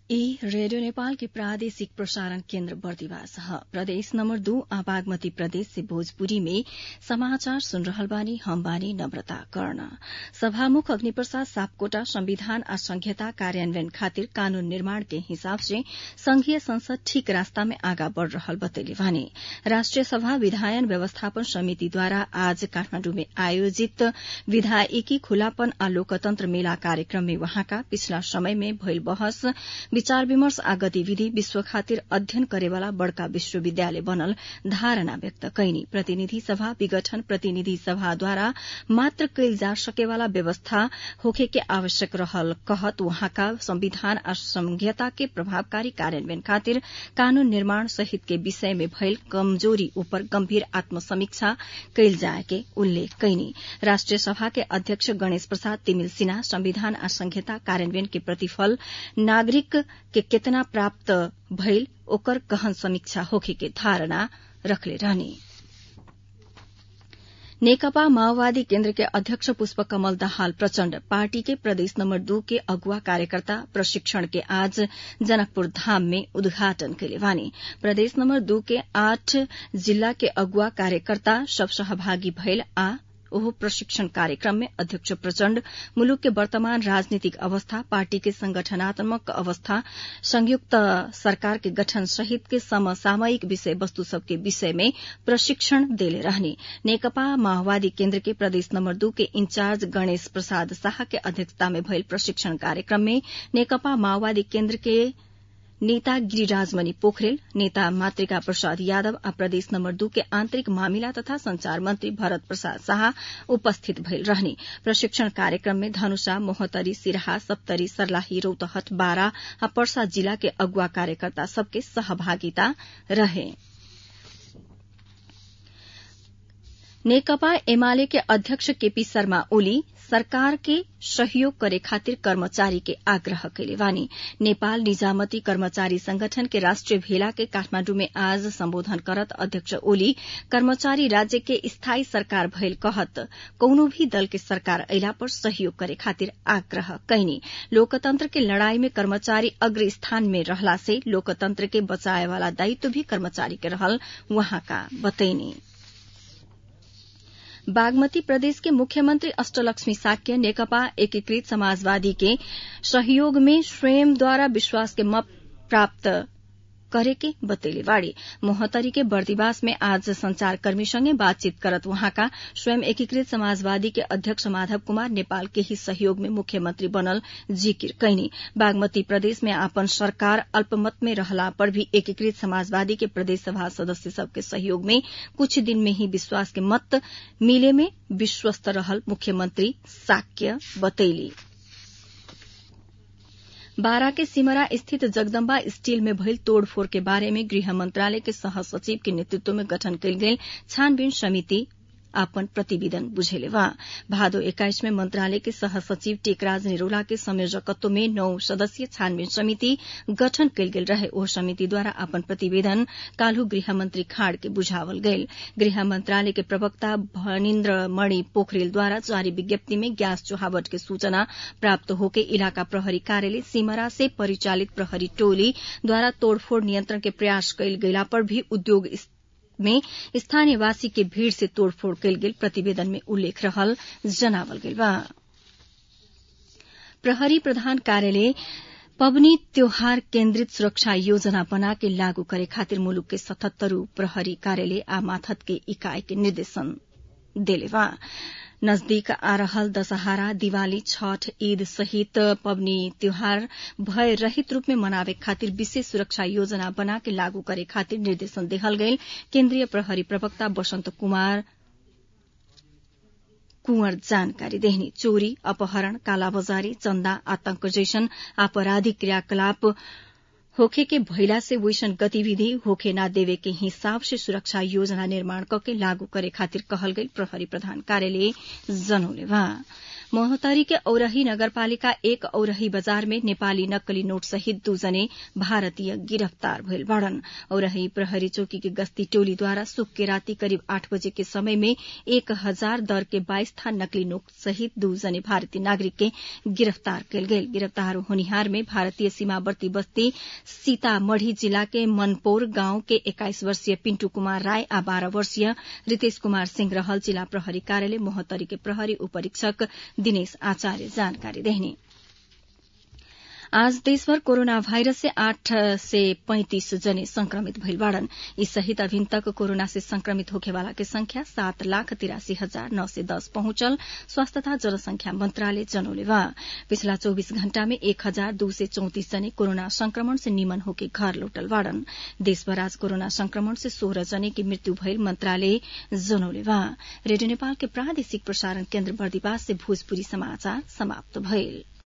ई रेडियो नेपाल के प्रादेशिक प्रसारण केन्द्र बर्दिवास ह प्रदेश नम्बर दू आ बागमती प्रदेश से भोजपुरी में समाचार सुन रहल बानी हम बानी नम्रता कर्ण सभामुख अग्निप्रसाद सापकोटा संविधान आ संघीयता कार्यान्वयन खातिर कानून निर्माण के हिसाब से संघीय संसद ठीक रास्ता में आगा बढ़ रहल बतैले बानी राष्ट्रिय सभा विधायन व्यवस्थापन समितिद्वारा आज काठमाण्डु में आयोजित विधायिकी खुलापन आ लोकतन्त्र मेला कार्यक्रम में वहाँका पिछला समय में भइल बहस विचार विमर्श आ गतिविधि विश्व खातिर अध्ययन करेवाला बड़का विश्वविद्यालय बनल धारणा व्यक्त कैनी प्रतिनिधि सभा विघटन प्रतिनिधि सभाद्वारा मात्र कैल जा सकेवाला व्यवस्था होखे के आवश्यक रहल कहत वहाँका संविधान आ संघीयता के प्रभावकारी कार्यान्वयन खातिर कानून निर्माण सहित के विषय में भइल कमजोरी उपर गम्भीर आत्मसमीक्षा कैल जाए के उल्लेख कैनी राष्ट्रिय सभा के अध्यक्ष गणेश प्रसाद तिमिल सिन्हा संविधान आ संघीयता कार्यान्वयन के प्रतिफल नागरिक के केतना प्राप्त भइल ओकर गहन समीक्षा होखे के धारणा रखले रहनी नेकपा माओवादी केन्द्र के अध्यक्ष पुष्प कमल दाहाल प्रचण्ड पार्टी के प्रदेश नम्बर दू के अगुवा कार्यकर्ता प्रशिक्षण के आज जनकपुर धाम में उद्घाटन कैले बानी प्रदेश नम्बर दू के आठ जिल्ला के अगुवा कार्यकर्ता सब सहभागी भइल आ ओहो प्रशिक्षण कार्यक्रम में अध्यक्ष प्रचण्ड मुलुक के वर्तमान राजनीतिक अवस्था पार्टी के संगठनात्मक अवस्था संयुक्त सरकार के गठन सहित के समसामयिक विषय वस्तु सबके विषय में प्रशिक्षण देले रहने नेकपा माओवादी केन्द्र के प्रदेश नम्बर दू के इंचार्ज गणेश प्रसाद शाह के अध्यक्षता में भइल प्रशिक्षण कार्यक्रम में नेकपा माओवादी केन्द्र के नेता गिरिराजमणि पोखरेल नेता मातृका प्रसाद यादव आ प्रदेश नम्बर दू के आन्तरिक मामिला तथा संचार मन्त्री भरत प्रसाद शाह उपस्थित भइल रहने प्रशिक्षण कार्यक्रम में धनुषा मोहतरी सिराहा सप्तरी सर्लाही रौतहट बारा आ पर्सा जिला के अगुवा कार्यकर्ता सबके सहभागिता रहे नेकपा एमाले के अध्यक्ष केपी शर्मा ओली सरकार के सहयोग करे खातिर कर्मचारी के आग्रह कैले बानी नेपाल निजामती कर्मचारी संगठन के राष्ट्रिय भेला के काठमाण्डु में आज सम्बोधन करत अध्यक्ष ओली कर्मचारी राज्य के स्थायी सरकार भइल कहत कौनो भी दल के सरकार अयला पर सहयोग करे खातिर आग्रह कैनी लोकतंत्र के लड़ाई में कर्मचारी अग्र स्थान में रहला से लोकतंत्र के बचाए वाला दायित्व भी कर्मचारी के रहल वहाँका बतैनी बागमती प्रदेश के मुख्यमंत्री अष्टलक्ष्मी साक्य नेकपा एकीकृत समाजवादी के सहयोग में स्वयंद्वारा विश्वास के मत प्राप्त करे के बतैले बाड़ी मोहतरी के बर्दिवास में आज संचारकर्मीसँगै बातचीत करत वहाँका स्वयं एकीकृत समाजवादी के अध्यक्ष माधव कुमार नेपाल के ही सहयोग में मुख्यमंत्री बनल जिकिर कैनी बागमती प्रदेश में आपन सरकार अल्पमत में रहला पर भी एकीकृत समाजवादी के प्रदेश सभा सदस्य सबके सहयोग में कुछ दिन में ही विश्वास के मत मिले में विश्वस्त रहल मुख्यमंत्री साक्य बतैली बारा के सिमरा स्थित जगदम्बा स्टील में भइल तोड़फोड़ के बारे में गृह मंत्रालय के सह सचिव के नेतृत्व में गठन कयल गेल छानबीन समिति आपन प्रतिवेदन बुझेले बा भादो एक्काइस में मंत्रालय के सह सचिव टेकराज निरोला के संयोजकत्व में नौ सदस्यीय छानबीन समिति गठन कयल गेल रहे ओ समितिद्वारा आपन प्रतिवेदन काल्हु गृहमन्त्री खाड़ के बुझावल गयल गृह मंत्रालय के प्रवक्ता भनिन्द्र मणि पोखरेलद्वारा जारी विज्ञप्ति में ग्यास चुहावट के सूचना प्राप्त होके इलाका प्रहरी कार्यालय सिमरा से परिचालित प्रहरी टोली द्वारा तोड़फोड़ नियन्त्रण के प्रयास कयल गयला पर भी उद्योग में स्थानीयवासी के भीड़ से तोड़फोड़ कयल गेल प्रतिवेदन में उल्लेख रहल जनावल गेल बा प्रहरी प्रधान कार्यालय पबनी त्योहार केन्द्रित सुरक्षा योजना बना के लागू करे खातिर मुलुक के सतहत्तरू प्रहरी कार्यालय आ माथत के इकाई के निर्देशन देले बा नजदीक आ रहल दशहरा दिवाली छठ ईद सहित पबनी त्योहार भय रहित रूप में मनावे खातिर विशेष सुरक्षा योजना बना के लागू करे खातिर निर्देशन देहल गयल केन्द्रीय प्रहरी प्रवक्ता वसंत कुमार कुंवर जानकारी देहनी चोरी अपहरण कालाबाजारी चन्दा आतंक जैसन आपराधिक क्रियाकलाप होखे के भइला से वैसन गतिविधि होखे ना देवे के हिसाब से सुरक्षा योजना निर्माण करके लागू करे खातिर कहल गई प्रहरी प्रधान कार्यालय जनौले बा मोहतरी के औरही नगरपालिका एक औरही बजार में नेपाली नक्कली नोट सहित दूजने भारतीय गिरफ्तार भइल बाड़न औरही प्रहरी चौकी के गश्ती टोलीद्वारा सुक के राति करिब आठ बजे के समय में एक हजार दर के बाइस थान नकली नोट सहित दूजने भारतीय नागरिक के गिरफ्तार कयल गेल गिरफ्तार होनिहार में भारतीय सीमावर्ती बस्ती सीतामढ़ी जिला के मनपौर गांव के एक्काइस वर्षीय पिन्टू कुमार राय आ बाह्र वर्षीय रितेश कुमार सिंह रहल जिला प्रहरी कार्यालय मोहतरी के प्रहरी उपरीक्षक दिनेश आचार्य जानकारी देहनी आज देशभर कोरोना भाइरस से आठ से पैंतिस जने संक्रमित भइल बाड़न यी सहित अभिन तक कोरोना से संक्रमित होखेवाला के संख्या सात लाख तिरासी हजार नौ सय दस पहुंचल स्वास्थ्य तथा जनसंख्या मन्त्रालय जनौले बा पिछला चौबीस घण्टा में एक हजार दू सय चौतिस जने कोरोना संक्रमण से निमन होके घर लौटल बाड़न देशभर आज कोरोना संक्रमण से सोह्र जने की मृत्यु भइल मन्त्रालय जनौले बा रेडियो नेपाल के प्रादेशिक प्रसारण केन्द्र बर्दिवास से भोजपुरी समाचार समाप्त भइल